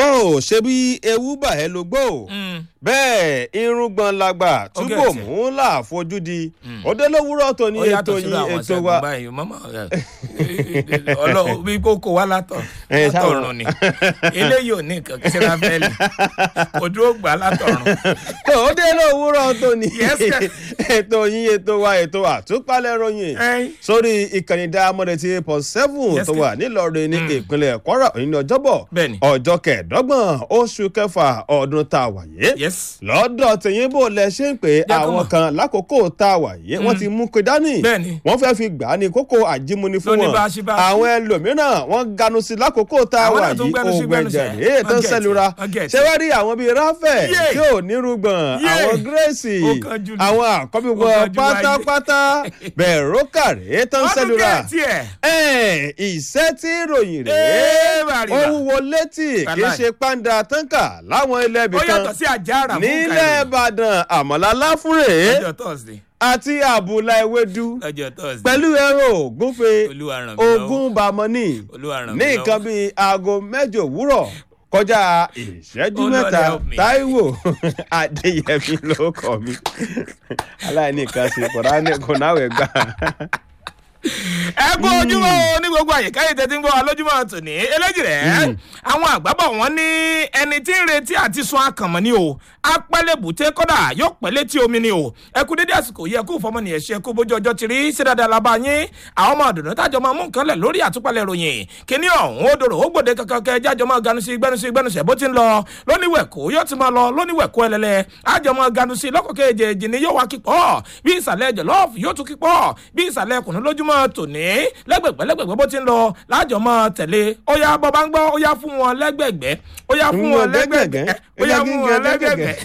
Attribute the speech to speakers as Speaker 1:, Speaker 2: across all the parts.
Speaker 1: tó o ṣe bí ewu bà ẹ́ ló gbó o bẹ́ẹ̀ irùngbọ̀n làgbà túbọ̀
Speaker 2: tiẹ̀.
Speaker 1: mú láàfojúdi òde lówùrọ̀ tó ní
Speaker 2: ó
Speaker 1: ètò
Speaker 2: yàtọ̀ sínú
Speaker 1: yín
Speaker 2: àwọn
Speaker 1: ètò
Speaker 2: ṣẹ́gun
Speaker 1: wa
Speaker 2: báyìí mọ́mọ́ ọlọ́run bí kókó wá látọ̀
Speaker 1: Ẹ, sáwọn-
Speaker 2: látọ̀run ni eléyìí ò ní nǹkan kí sẹ́ra fẹ́ẹ́lì kò dúró gbà látọ̀run.
Speaker 1: tó òde lówùrọ̀ tó ní
Speaker 2: Yes, sir.
Speaker 1: ètò yín ètò wa ètò àtúpalẹ̀ ròyìn
Speaker 2: Ẹ́n.
Speaker 1: sórí ìkànnì dáamọ́dé ti pọ̀ seven
Speaker 2: Yes,
Speaker 1: tó
Speaker 2: sir.
Speaker 1: wà nílọrin ní ìpínlẹ̀ kwara òní ní ọjọ́bọ̀
Speaker 2: Bẹ́ẹ̀ni.
Speaker 1: ọjọ́ kẹẹ̀ẹ́dọ́gbọ̀n oṣù kẹfà ọdún tá a wà yé
Speaker 2: yes
Speaker 1: lọ́dọ̀ tẹ̀yìn bò lẹ ṣe ń pè
Speaker 2: Jẹ́ kó
Speaker 1: àwọn
Speaker 2: mọ̀.
Speaker 1: kan lákòókò tá a wà yé wọ́n ti mú pé dání
Speaker 2: Bẹ́ẹ̀ni.
Speaker 1: wọ́n fẹ́ fi gbà á ní kókó àjímúni fún
Speaker 2: Lóní
Speaker 1: wọn
Speaker 2: báṣibáṣi.
Speaker 1: àwọn ẹlòmíràn wọ́n ganu sí lákòókò tá a
Speaker 2: Àwọn
Speaker 1: wà
Speaker 2: náà tún
Speaker 1: yìí
Speaker 2: gbẹnu sí
Speaker 1: oògùn
Speaker 2: gbẹnu
Speaker 1: ẹ̀jẹ̀
Speaker 2: sẹ́.
Speaker 1: rèé tó ń
Speaker 2: Wọ́n get
Speaker 1: sẹ́lura
Speaker 2: it, wọ́n get
Speaker 1: ṣé wá rí àwọn bíi ráfẹ̀
Speaker 2: Yé.
Speaker 1: tí ò nírúgbọ̀n
Speaker 2: Yé.
Speaker 1: àwọn gírèsì
Speaker 2: Ó kánjú ni.
Speaker 1: àwọn àkọ́bí
Speaker 2: Ó
Speaker 1: wọn
Speaker 2: kánjú wáyé.
Speaker 1: pátápátá bẹ̀rẹ̀ rókà rèé tó ń
Speaker 2: wọ́n tún
Speaker 1: sẹ́lura
Speaker 2: gẹ̀ tiẹ̀.
Speaker 1: ẹ̀ ìṣẹ́ tí ìròyìn rèé
Speaker 2: Ee, bàrìbà.
Speaker 1: ó wúwo létí kì í
Speaker 2: Wàláì.
Speaker 1: ṣe pàǹdà táǹkà láwọn ilẹ̀ ibì
Speaker 2: ó
Speaker 1: kan
Speaker 2: yàtọ̀ sí àjàrà fún
Speaker 1: nílẹ̀ ìbàdàn àmàlà láfúrè
Speaker 2: ọjọ́ thursday
Speaker 1: àti àbùlà ewédú
Speaker 2: ọjọ́ thursday
Speaker 1: pẹ̀lú ẹ̀rọ ògúnfe
Speaker 2: Olúwa ràn mí lọ́wọ́.
Speaker 1: ogún bàmọ́nì
Speaker 2: Olúwa ràn mí
Speaker 1: ní
Speaker 2: lọ́wọ́.
Speaker 1: nǹkan bíi aago mẹ́jọ òwúrọ̀ kọjá ìṣẹ́jú
Speaker 2: Oh, Lord,
Speaker 1: mẹ́ta
Speaker 2: help me.
Speaker 1: táíwò adéyẹmí ló kọ́ mi aláìní kan sí kò náwó gbà.
Speaker 2: ẹ kú ojúmọ́ o ní gbogbo àyíká yìí tẹ́tí ń gbọ́ wa lójúmọ́ tòní eléjì rẹ̀ àwọn àgbàbọ̀ wọn ní ẹni tí ń retí àti sun akànmọ́ ni o apẹ́lẹ́bùtẹ́ kọ́dà yóò pẹ́ létí omi ni o ẹ kú dédé àsìkò yẹ kú fọmọnìyàn ṣe kú bójú ọjọ́ ti rí sí dáadáa la bá yín àwọn ọmọ àdùnnú tájọ máa mú nǹkan lẹ̀ lórí àtúpalẹ̀ ròyìn kíní ọ̀hún ó dòrò ó gbòde kankan kẹ jájọ máa ganu sí gbẹnu sí gbẹnu sẹ̀ bó ti ń lọ lóníwẹ̀kú yóò ti máa lọ lóníwẹ̀kú ẹlẹ́lẹ́ àjọ máa ganu sí lọ́kọ̀kẹ́ èjèèjì ni yóò wá kíkọ́ bí ìsàlẹ̀ jọ̀lọ́ọ̀fù yóò tún kíkọ́ bí ìsàlẹ̀ kùnú lójúmọ́ tòní lẹ́gbẹ̀gbẹ́ lẹ́gbẹ̀gbẹ́ bó ti ń lọ lájọ máa tẹ̀lé ó yá bọ́ bá ń gbọ́ ó yá fún wọn lẹ́gbẹ̀gbẹ́ ó yá fún wọn lẹ́gbẹ̀gbẹ́ ó yá fún wọn lẹ́gbẹ̀gbẹ́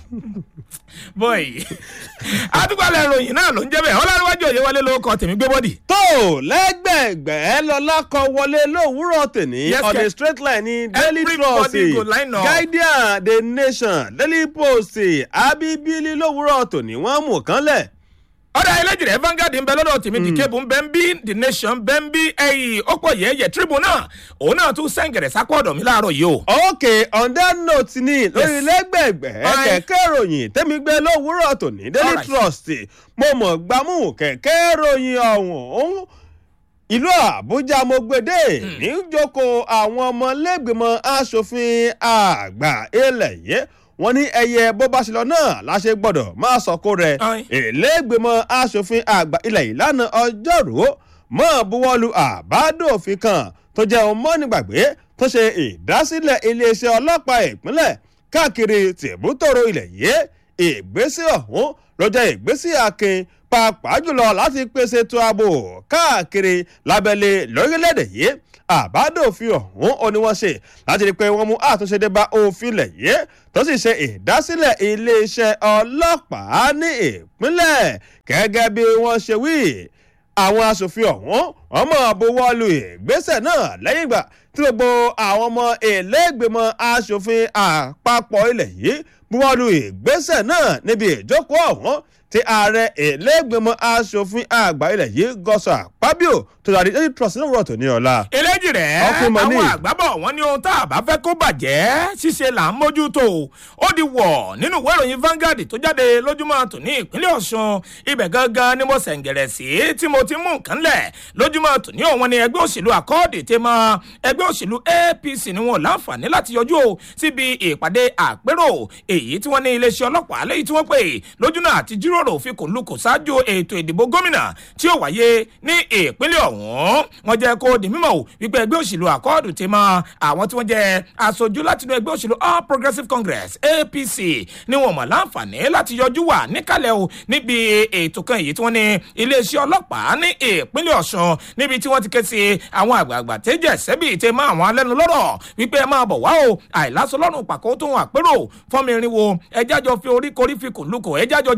Speaker 2: bọ́ọ̀yì àdúgbàlẹ̀ ìròyìn náà ló ń jẹ́ bẹ́ẹ̀ ọlọ́runwájú òye wọlé ló kọ tèmi gbé bọ́dì.
Speaker 1: tó lẹ́gbẹ̀gbẹ́ lọ́lá kan wọlé lówùúrọ̀ tèmi
Speaker 2: Yes,
Speaker 1: on
Speaker 2: sir.
Speaker 1: a straight line ní daily trust
Speaker 2: Everybody go line up.
Speaker 1: guardian the nation daily post abibili lówùúrọ̀ tòní wọ́n mú kan lẹ̀.
Speaker 2: ọ̀dà ẹlẹ́jìrẹ́ Vanguard ń bẹ lọ́dọ̀ tèmi dìkebù ń bẹ ń bí the nation bẹ ń bí ẹ̀yìn ọ̀pọ̀ yẹ̀yẹ̀ tribune náà òun náà tún sẹ́ǹgẹ̀rẹ̀ sápọ̀ ọ̀dọ̀ mi láàárọ̀ yìí o.
Speaker 1: ok on that note ni lórí lẹ́gbẹ̀gbẹ́
Speaker 2: Aye.
Speaker 1: kẹ̀kẹ́ ìròyìn tẹ́mi gbé lówùúrọ̀ tòní daily
Speaker 2: Alright.
Speaker 1: trust mo mọ̀ gbámú kẹ̀kẹ́ ìròyìn ọ̀hún ìlú àbújá mo gbèdé ní jókòó àwọn ọmọlẹ́gbẹ̀mọ asòfin àgbà ilẹ̀ yìí wọ́n ní ẹyẹ bó bá ṣe lọ náà láṣẹ gbọ́dọ̀ máa sọ̀kò rẹ̀
Speaker 2: Aye.
Speaker 1: ìlẹ́gbẹ̀mọ asòfin àgbà ilẹ̀ yìí lánàá ọjọ́rú mọ́ buwọ́lu àbádòfin kan tó jẹ́ ọmọ nígbàgbé tó ṣe ìdásílẹ̀ iléeṣẹ́ ọlọ́pàá ìpínlẹ̀ káàkiri tìbútòrò ilẹ̀ yìí ìgbésẹ̀ ọ̀hún ló jẹ́ ìgbésẹ̀ akin pàápàá jùlọ láti pèsè ètò ààbò káàkiri lábẹ́lé lórílẹ̀‐èdè yìí àbádòfin ọ̀hún ó ní wọ́n ṣe láti rí i pé wọ́n mú àtúnṣe dé bá òfin ilẹ̀ yìí tó sì ṣe ìdásílẹ̀ iléeṣẹ́ ọlọ́pàá ní ìpínlẹ̀ gẹ́gẹ́ bí wọ́n ṣe wí àwọn asòfin ọ̀hún wọ́n mọ̀ buwọ́lu ìgbésẹ̀ náà lẹ́yìn ìgbà tí gbogbo àwọn ọmọ ìlẹ́gbẹ̀mọ asòfin àpapọ̀ ilẹ̀ yìí buwọ́lu ìgbésẹ̀ náà níbi ìjókòó ọ̀hún tí ààrẹ ìlẹ́gbẹ̀mọ asòfin àgbà ilẹ̀ yìí gọ́sọ̀ àpábíò tó darí daily trust ní òwúrọ̀ tó ní ọ̀la.
Speaker 2: eléjì rẹ̀
Speaker 1: Ọkùnrin mọ̀ ní.
Speaker 2: àwọn àgbábọ̀ wọn ní ohun tá a bá fẹ́ kó bàjẹ́ ṣíṣe là ń mójútó ó di wọ̀ nínú ìwé ìròyìn Vanguard tó jáde lójúmọ́ tòní ìpínlẹ̀ Ọ̀ṣun ibẹ̀ gangan ni mo sẹ̀ǹgẹ̀rẹ̀ sí tí mo ti mú nǹkan lẹ̀ lójúmọ́ tòní òun ni ẹgbẹ́ òṣèlú àkọọ́dì tẹ mọ́ ẹgbẹ́ òṣèlú APC ni wọn ò láǹfààní láti yọjú o síbi ìpàdé àpérò èyí tí wọ́n ní iléeṣẹ́ ọlọ́pàá lẹ́yìn tí wọ́n pè lójú náà àti jíròrò fikùn lukùn ṣáájú ètò ìdìbò gómìnà tí ó wáyé ní ìpínlẹ̀ ọ̀hún wọ́n jẹ́ kó di mímọ̀ o wípé ẹgbẹ́ òṣèlú àkọọ́dù ti mọ àwọn tí wọ́n jẹ́ aṣojú látinú ẹgbẹ́ òṣèlú All Progressives Congress APC ni wọ́n mọ̀ láǹfààní láti yọjú wà níkàlẹ̀ o níbi ètò kan èyí tí wọ́n ní iléeṣẹ́ ọlọ́pàá ní ìpínlẹ̀ Ọ̀ṣun níbi tí wọ́n ti ké sí àwọn àgbààgbà tẹ́jẹ̀ sẹ́bì tẹ́ mọ́ àwọn alẹ́nu lọ́rọ̀ wípé ẹ máa bọ̀ wá o àìlásọ lọ́rùn pàkó tó ń àpérò fọ́nmi irinwó ẹjájọ fi orí korí fi kùn lukùn ẹjájọ jíròrò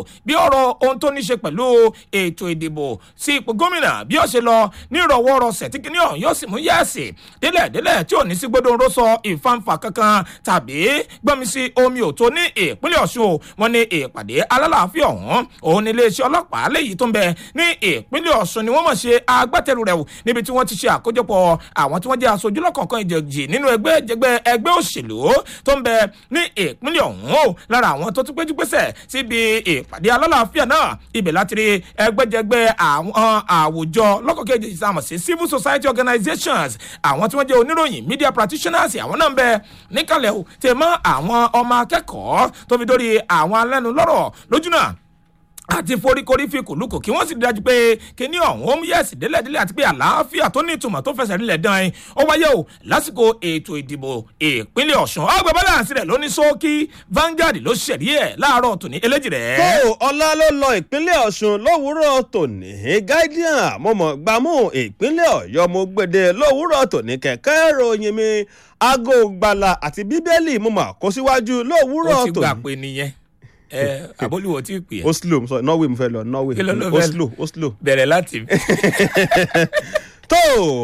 Speaker 2: bí ọ̀rọ̀ ohun tó ní ṣe pẹ̀lú ètò ìdìbò sí ipò gómìnà bí ó ṣe lọ ní ìrọ̀wọ́rọ̀sẹ̀ tí kìnìún ọ̀hún yóò sì mú yẹ́ẹ̀sì délẹ̀ délẹ̀ tí ò ní sí gbódòǹró sọ ìfanfà kankan tàbí gbọ́mi sí omi òtó ní ìpínlẹ̀ ọ̀ṣun wọn ní ìpàdé alálàáfíà ọ̀hún òun ní iléeṣẹ́ ọlọ́pàá léyìí tó ń bẹ ní ìpínlẹ̀ ọ̀ṣun ni wọ́n mọ̀ ṣe agbátẹrù rẹ̀ wò níbi tí wọ́n ti ṣe àkójọpọ̀ àwọn tí wọ́n jẹ́ aṣojú lọ́kọ̀ọ̀kan ìjẹ̀jì nínú ẹgbẹ́ jẹgbẹ́ ẹgbẹ́ òṣèlú tó ń bẹ ní ìpínlẹ̀ ọ̀hún o lára àwọn tó tún péjú pésẹ̀ síbi ìpàdé alálàáfíà náà ibẹ̀ láti rí ẹgbẹ́jẹgbẹ́ àwọn àwùjọ lọ́kọ̀ọ̀kan ìjẹ̀jì sáà mọ̀ sí civil society organizations àwọn tí wọ́n jẹ́ oníròyìn media practitioners àwọn náà ń bẹ níkàlẹ̀ o tẹ̀ mọ́ àwọn ọmọ akẹ́kọ̀ọ́ tó fi dórí àwọn alẹ́nulọ́rọ̀ lójúnà àti foríkorí fi kùlùkù kí wọ́n sì dájú pé kíní ọ̀hún ó mú yẹ̀sì délẹ̀délẹ̀ àti pé àlàáfíà tó ní ìtumọ̀ tó fẹsẹ̀ rílẹ̀ dán in ó wáyé o lásìkò ètò ìdìbò ìpínlẹ̀ ọ̀ṣun ọgbà balance rẹ̀ ló ní sókí Vanguard ló ṣẹ̀rí ẹ̀ láàárọ̀ tòní eléjì rẹ̀.
Speaker 1: tó ọlá ló lọ ìpínlẹ̀ ọ̀ṣun lówùúrọ̀ tòní guardian mo mọ̀ gbámú ìpínlẹ̀ ọ̀yọ́ mo gbèdé lówùúrọ̀ tòní kẹ̀kẹ́ ìròyìn mi aago gbala àti bíbélì mo mọ̀ kó síwájú lówùúrọ̀
Speaker 2: ó ti gbà
Speaker 1: tòní.
Speaker 2: pé nìyẹn ẹ àbólúwọ̀ tí ì pè é
Speaker 1: oslo mo sọ norway mo fẹ́ lọ norway
Speaker 2: Kí ló ló fẹ́ lọ?
Speaker 1: oslo oslo.
Speaker 2: bẹ̀rẹ̀ láti.
Speaker 1: tó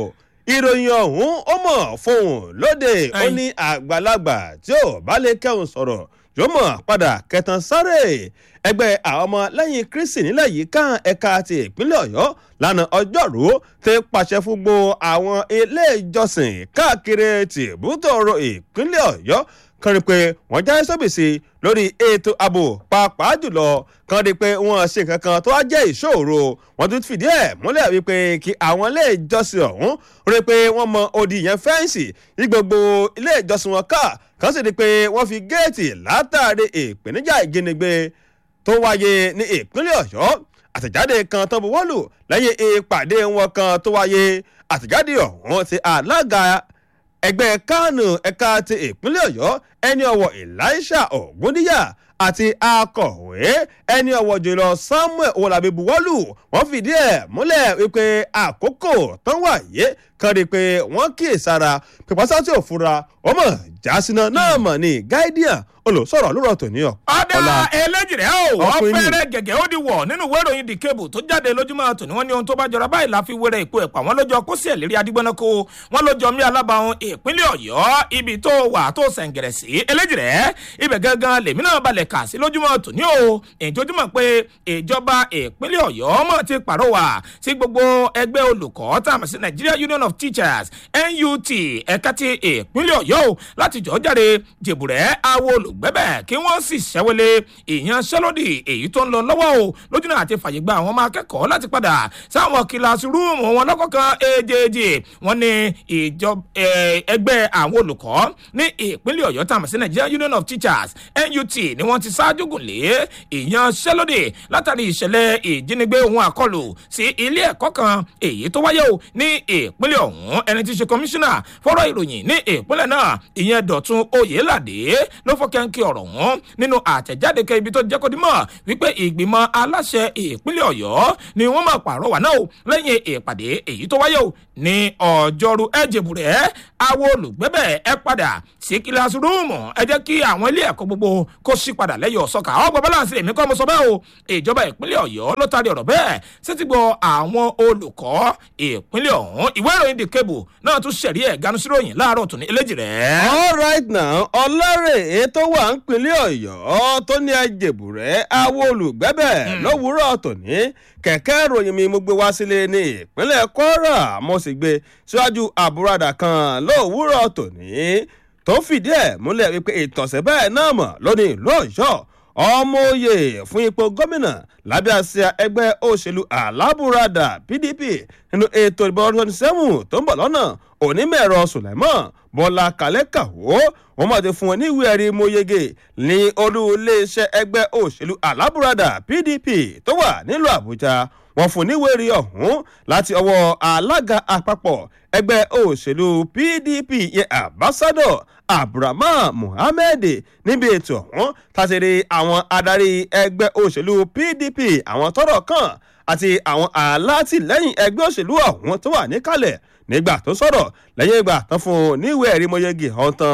Speaker 1: ìròyìn ọ̀hún ó mọ̀ fóun lóde ó
Speaker 2: Ayin.
Speaker 1: ní àgbàlagbà tí ò bá lè kẹ́hùn sọ̀rọ̀ yóò mọ̀ padà kẹtàn sáré ẹgbẹ́ àwọn ọmọ lẹ́yìn kristi nílẹ̀ yìí kan ẹ̀ka ti ìpínlẹ̀ ọ̀yọ́ lánàá ọjọ́rú ti pàṣẹ fún gbogbo àwọn ilé ìjọsìn káàkiri tìbútòrò ìpínlẹ̀ ọ̀yọ́ kan rí i pé wọ́n jáde sóbìsì lórí ètò ààbò pàápàá jùlọ kan rí i pé wọ́n ṣe nǹkan kan tó wá jẹ́ ìṣòro wọ́n tún fìdí ẹ̀ múlẹ̀ wípé kí àwọn ilé ìjọsìn ọ̀hún rí i pé wọ́n mọ odi yẹn fẹ́ǹsì ní gbogbo ilé ìjọsìn wọn ká kan sì rí i pé wọ́n fi géètì látàrí ìpèníjà ìjínigbé tó wáyé ní ìpínlẹ̀ ọ̀yọ́ àtẹ̀jáde kan tó buwọ́lù lẹ́yìn ìpàdé wọn kan tó wáyé àtẹ̀jáde ọ̀hún ti alága ẹgbẹ́ kánù ẹ̀ka ti ìpínlẹ̀ ọ̀yọ́ ẹni ọwọ́ elisha ògúndíyà àti akọ̀wé ẹni ọwọ́ jùlọ samuel owolabi buwọ́lù wọ́n fìdí ẹ̀ múlẹ̀ wípé àkókò tán wáyé kan rí i pé wọ́n kíyèsára pípasá tí ò fura wọ́n mọ̀ jásínà náà mọ̀ ní guardian olùsọ̀rọ̀ lórọ̀ tòní ọ̀
Speaker 2: ọ̀dà eléjìrẹ́ o wọ́n
Speaker 1: Ọkùnrin ni.
Speaker 2: fẹ́rẹ́ gẹ̀gẹ́ ó di wọ̀ nínú ìwé ìròyìn the cable tó jáde lójúmọ́ tòní wọ́n ní ohun tó bá jọra báyìí la fi wéré ìpò ẹ̀pà wọ́n lójó kó sí ẹ̀lérí adigbọ́nàkó wọ́n lójó mí alábàáhùn ìpínlẹ̀ ọ̀yọ́ ibi tó wà tó sẹ̀ǹgẹ̀rẹ̀ sí eléjìrẹ́ ibẹ̀ gangan lèmi náà balẹ̀ kà sí lójúmọ́ tòní o ìjọjúmọ́ pé ìjọba ìpínlẹ̀ ọ̀yọ́ mọ̀ ti pàrọwà sí gbogbo ẹgbẹ́ olùkọ́ tá a mọ̀ sí nigeria union of teachers nut ẹ̀ka ti ìpínlẹ̀ ọ̀yọ́ o láti jọ́ jáde jèbùrẹ́ àwọn olùgbẹ́bẹ̀ kí wọ́n sì ṣẹ́wọ́lé ìyanṣẹ́lódì èyí tó ń lọ lọ́wọ́ o lójúnà àti fàyè gba àwọn ọmọ akẹ́kọ̀ọ́ láti padà sáwọn kíláàsì rúùmù wọn lọ́kọ̀ọ̀kan èjèèjì wọn ní ìjọ eh, ẹgbẹ́ àwọn olùkọ́ ní ìpínlẹ̀ ọ̀yọ́ tàmí sí nigeria union of teachers nut ni wọ́n ti ṣáájú gùn lé ìyanṣẹ́lódì látàrí ìṣẹ̀lẹ̀ ìjínigbé ohun àkọlù sí ilé ẹ̀kọ́ kan èyí tó wáyé o ní ìpínlẹ̀ ọ̀hún ẹni tí í ṣe kọmíṣánná fọ́rọ̀ ìròyìn ní ìpínlẹ̀ náà ìyẹn dọ̀tun oyèládé ló fọ́ kẹ́ńkì ọ̀rọ̀ wọn nínú àtẹ̀jáde kẹ́ ibi tó jẹ́ kó dimọ̀ wípé ìgbìmọ̀ aláṣẹ ìpínlẹ̀ ọ̀yọ́ ni wọ́n máa pàrọwà náà o lẹ́yìn ìpàdé èyí tó wáyé o ní ọjọ́rú ẹ̀jẹ̀bùrẹ́ àwọn olùgbẹ́bẹ̀ ẹ padà sí kíláàsì rúùmù ẹ jẹ́ kí àwọn ilé ẹ̀kọ́ gbogbo kó sí padà lẹ́yìn ọ̀sọ́kà ọgbọ̀n balance èmi kọ́ mo sọ bẹ́ẹ̀ o ìjọba ìpínlẹ̀ ọ̀yọ́ ló taari ọ̀rọ̀ bẹ́ẹ̀ sétí gbọ́ àwọn olùkọ́ ìpínlẹ̀ ọ̀hún ìwé ìròyìn the cable náà tún ṣẹ̀rí ẹ̀ ganu síròyìn láàárọ̀ tòní eléjì rẹ̀.
Speaker 1: all right now ọlọ́rẹ̀ tó wà ń pinlẹ̀ ọ̀yọ́ tó ní ẹjẹ̀bùrẹ́ àwọn olùgbẹ́bẹ̀ lówùúrọ̀ tòní kẹ̀kẹ́ ìròyìn mi mo gbé wá sílé ní ìpínlẹ̀ kwara mo sì gbé síwájú àbúradà kan lówùúrọ̀ tòní tó fìdí ẹ̀ múlẹ̀ wípé ìtọ̀sẹ̀ bẹ́ẹ̀ náà mọ̀ lónìí ìlú ọ̀yọ́ ọmọ oyè fún ipò gómìnà lábẹ́ àsíá ẹgbẹ́ òṣèlú alábùradà pdp nínú ètò ìbò ọdún twenty seven tó ń bọ̀ lọ́nà onímọ̀-ẹ̀rọ sùlẹ̀mọ́ bọ́lá kálẹ́kàwó wọ́n máa ti fún wọn ní ìwé ẹ̀rí mọ́yege ní olú iléeṣẹ́ ẹgbẹ́ òṣèlú alábùradà pdp tó wà nílùú àbújá wọ́n fún níwèé ẹ̀rí ọ̀hún láti ọwọ́ alága àpapọ̀ ẹgbẹ́ òṣèlú pdp yẹn ambassador abdulrahman muhammed níbi ètò ọ̀hún tàṣírí àwọn adarí ẹgbẹ́ òṣèlú pdp àwọn tọrọ kan àti àwọn alátìlẹyìn ẹgbẹ́ òṣèlú ọ̀hún tó wà níkàlẹ̀ nígbà tó sọ̀rọ̀ lẹ́yìn ìgbà tán fún un níwèé ẹ̀rí mọ́yẹ́gì ọ̀hún tán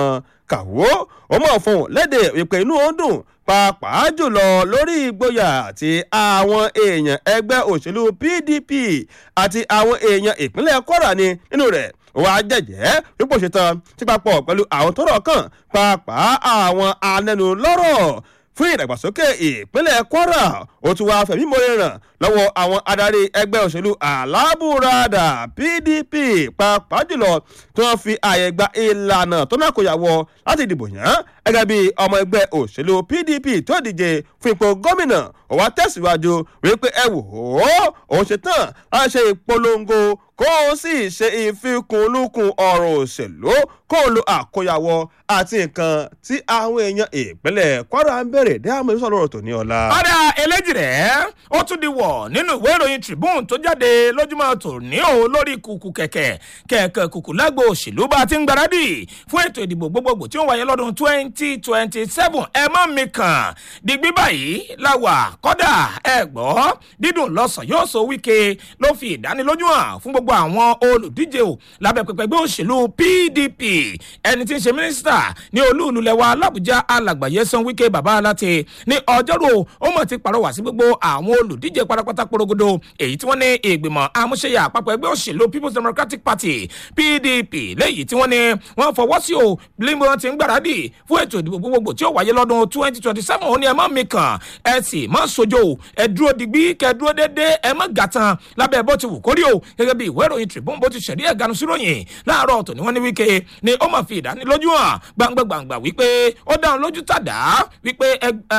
Speaker 1: kàwó ó mọ̀ fún un léde ìpè inú ó dùn pàápàá jùlọ lórí ìgboyà àti àwọn èèyàn ẹgbẹ́ òṣèlú pdp àti àwọn èèyàn ìpínlẹ̀ kwara ni nínú rẹ̀ wà á jẹ̀jẹ́ wípé òṣètàn tí papọ̀ pẹ̀lú àwọn tọ́rọ̀ kàn pàápàá àwọn anẹnulọ́rọ̀ fún ìdàgbàsókè ìpínlẹ̀ kwara ó tún wáá fẹ̀mí mọ́lẹ̀ ràn lọ́wọ́ àwọn adarí ẹgbẹ́ òṣèlú alábùradà pdp pàápàá jùlọ tí wọ́n fi àyè gba ìlànà tó náà kò yàwọ̀ láti dìbò yàn gẹ́gẹ́ bí ọmọ ẹgbẹ́ òṣèlú pdp tó díje fún ipò gómìnà ó wá tẹ̀síwájú wípé ẹ wò ó òun ṣe tán láti ṣe ìpolongo kó o sì ṣe ìfikùnlukùn ọ̀rọ̀ òṣèlú kó o lo àkóyawọ àti nǹkan tí àwọn èèyàn ìpínlẹ̀ kwara ń bẹ̀rẹ̀ dé àmọ́ ìṣòro ọ̀rọ̀ tó ní ọ̀la.
Speaker 2: ọ̀dà eléjìrẹ́ ó tún di wọ̀ nínú ìwé ìròyìn tribune tó jáde lójúmọ́ tòní o lórí kùkù kẹ̀kẹ́ kẹ̀kẹ́ kùkù lágbo òṣèlú bá ti ń gbáradì fún ètò ìdìbò gbogbogbò tí ó wáyé lọ́dún twenty twenty seven ẹ mọ́ mi kàn dìgbì báyìí la wà kọ́dà ẹ gbọ́ dídùn lọ́sàn yóò so wíkẹ́ ló fi ìdánilójú hàn fún gbogbo àwọn olùdíje o lábẹ́ pẹpẹ ẹgbẹ́ òṣèlú pdp ẹni tí ń ṣe mínísítà ní olúùlú lẹwa alábùjá alàgbàyé san wíkẹ́ bàbá aláte ní ọjọ́rò ó mọ̀ ti pàrọwà sí gbogbo àwọn olùdíje pátápátá porogodo èyí tí wọ́n ní ìgbìmọ̀ amúṣẹ́yà àpapọ̀ ẹgbẹ́ òṣèlú people's democratic party pdp léyìí tí wọ́n ní wọ́n fọwọ́ sí o bí wọ́n ti ń gbáradì fún ètò ìdìbò gbogbogbò tí ó wáyé lọ́dún twenty twenty seven ó ní ẹ má mi kàn ẹ sì má sojo ẹ dúró digbí kẹ dúró déédéé ẹ má gàtàn lábẹ́ bó ti wù kórí o gẹ́gẹ́ bí ìwé ìròyìn tribune bó ti ṣẹ̀rí ẹ̀ ganu síròyìn láàárọ̀ tòní wọ́n ní wíkẹ́ ni ó máa fi ìdánilójú hàn gbangba-gbangba wípé ó dáhùn lójú tàdá wípé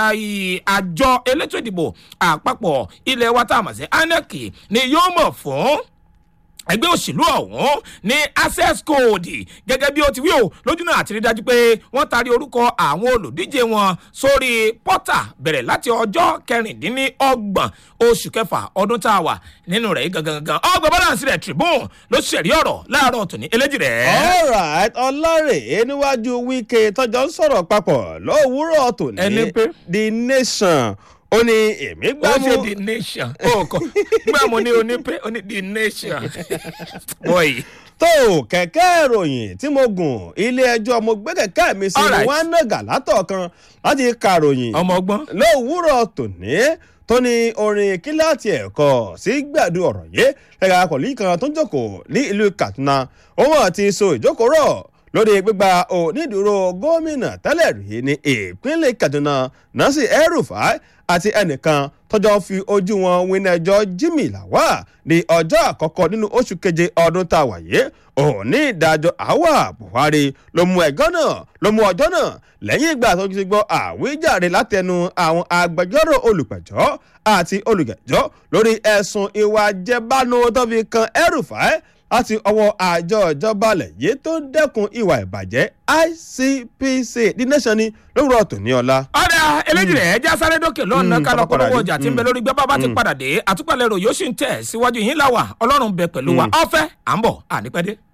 Speaker 2: àjọ elétò ìdìbò àpapọ̀ ilẹ̀ wa tá a mọ̀ sí inec ni yóò mọ̀ fún ẹgbẹ́ òṣèlú ọ̀hún ní access code gẹ́gẹ́ bí ó ti wí o lójú náà àti rí dájú pé wọ́n taari orúkọ àwọn olùdíje wọn sórí pọ́tà bẹ̀rẹ̀ láti ọjọ́ kẹrìndínlọ́gbọ̀n oṣù kẹfà ọdún tá a wà nínú rẹ̀ gangan ọgbọ̀n balance rẹ̀ tribune ló ṣẹ̀rí ọ̀rọ̀ láàárọ̀ tòní eléjì rẹ̀.
Speaker 1: alright ọlárè níwájú wíkẹ́ tọ́jọ́ ń sọ̀rọ̀ papọ̀ lówùúrọ̀ tòní
Speaker 2: Ẹni pé?
Speaker 1: the nation ó ní èmi
Speaker 2: ó
Speaker 1: gbámú
Speaker 2: ṣe the nation ó kọ gbà mo ní onípe ó ní the nation boy
Speaker 1: tó kẹ̀kẹ́ ìròyìn tí mo gùn ilé ẹjọ́ mo gbé kẹ̀kẹ́ mi sí
Speaker 2: Alright.
Speaker 1: wọn nàgà látọ̀ kan láti kàròyìn
Speaker 2: ọmọ ọgbọ́n
Speaker 1: lówùúrọ̀ tòní tó ní orin kíláàtì ẹ̀kọ́ sí gbàdú ọ̀rọ̀ yìí ẹ̀ka akọ̀lì kan tó ń jókòó ní ìlú Kaduna òun ti so ìjókòó rọ̀ lórí gbígba onídùúró gómìnà tẹ́lẹ̀ rí ní ìpínlẹ̀ Kaduna Nasir El-Rufai àti ẹnìkan tọjọ́ fi ojú wọn wíńdẹ́jọ́ Jimmy Lawal ní ọjọ́ àkọ́kọ́ nínú oṣù keje ọdún tá a wà yìí òní ìdájọ́ àwa Buhari ló mú ẹjọ́ náà ló mú ọjọ́ náà lẹ́yìn ìgbà tó ti gbọ́ àwíjàre látẹnu àwọn agbẹjọ́rò olùpẹ̀jọ́ àti olùgẹ̀jọ́ lórí ẹ̀sùn ìwà jẹbánu tó fi kan El-Rufai láti ọwọ́ àjọ ìjọba alẹ̀ yìí tó ń dẹ́kun ìwà ìbàjẹ́ ICPC the nation ni lówùrọ̀ tòní ọ̀la.
Speaker 2: ọ̀dà eléjì rẹ̀ ẹja sáré dókè lọ́nà
Speaker 1: Mm,
Speaker 2: kálọ̀
Speaker 1: pápá
Speaker 2: polówó
Speaker 1: padà
Speaker 2: ọjà
Speaker 1: dé.
Speaker 2: tí ń bẹ lórí gbẹ́bá bá ti padà dé àtúpalẹ̀ rò yóò sì ń tẹ̀ síwájú yín láwà ọlọ́run bẹ pẹ̀lú wa ọ̀fẹ́ à ń bọ̀ ànípẹ́dé.